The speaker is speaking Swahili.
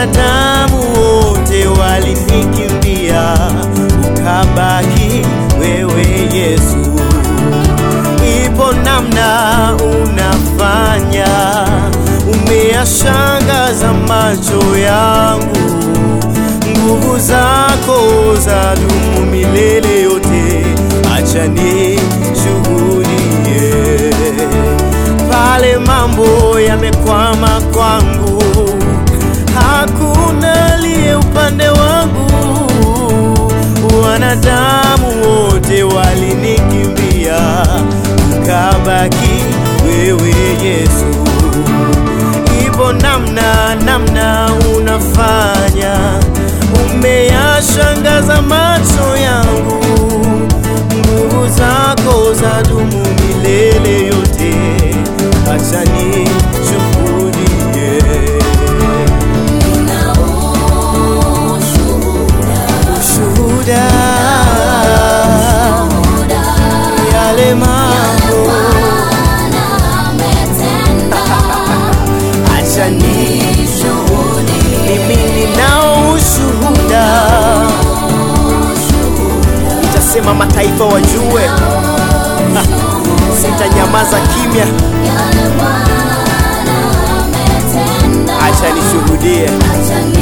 wanadamu wote walinikimbia, ukabaki wewe Yesu. Ipo namna unafanya, umeyashangaza macho yangu, nguvu zako za dumu milele yote, acha nishuhudie pale mambo yamekwama kwangu, hakuna aliye upande wangu. Wanadamu wote walinikimbia, ukabaki wewe Yesu. Ipo namna namna unafanya, umeyashangaza macho yangu, nguvu zako za dumu milele yote, acha nishuhudie ushuhuda yale mambo, acha nishuhudie mimi ninao ushuhuda, nitasema mataifa wajue, sitanyamaza kimya, acha nishuhudie.